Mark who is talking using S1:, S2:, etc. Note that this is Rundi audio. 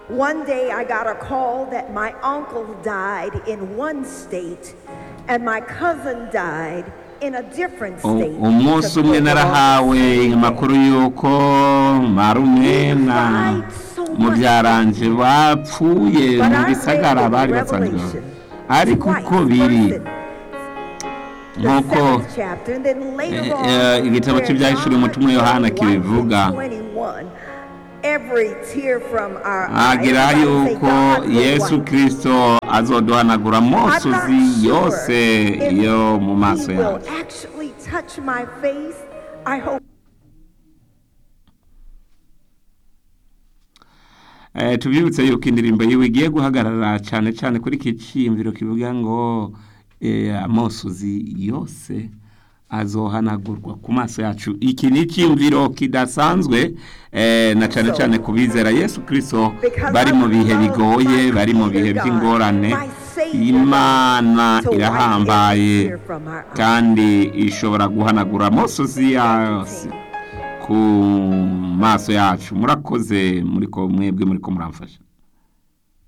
S1: One day I got a call that my uncle died in one state and my cousin died in a different
S2: U-
S1: state.
S2: umunsi
S1: to
S2: umwe
S1: fulfill all the
S2: narahawe
S1: same
S2: amakuru y'uko marume na mubyaranje bapfuye
S1: But
S2: mu
S1: I
S2: bisagara
S1: read
S2: bari
S1: in
S2: basanzwe
S1: Revelation
S2: ariko
S1: twice,
S2: uko biri
S1: first in the
S2: nk'uko
S1: seventh chapter, and then later
S2: eh,
S1: on,
S2: eh, igitabo
S1: where
S2: cy'ibyahishuriwe
S1: God
S2: umutumwa Yohana
S1: wiped away
S2: kibivuga.
S1: 21, every tear from our eyes.
S2: agira
S1: Everybody say,
S2: yuko
S1: God will
S2: yesu
S1: wipe.
S2: kirisito azoduhanagura
S1: I'm
S2: amosozi
S1: not sure
S2: yose
S1: if
S2: yo mu maso
S1: he will
S2: yacu
S1: actually touch my face. I hope
S2: Eh, tubibutse yuko indirimbo yiwe igiye guhagarara cyane cyane kuri iki cyiyumviro kivuga ngo eh, amosozi yose azohanagurwa ku maso yacu iki ni icyiyumviro kidasanzwe eh, na cyane cyane ku bizera yesu kirisito bari mu bihe bigoye bari mu bihe by'ingorane imana irahambaye kandi ishobora guhanagura amosozi yose ku maso yacu murakoze muri ko mwebwe muri ko muramfasha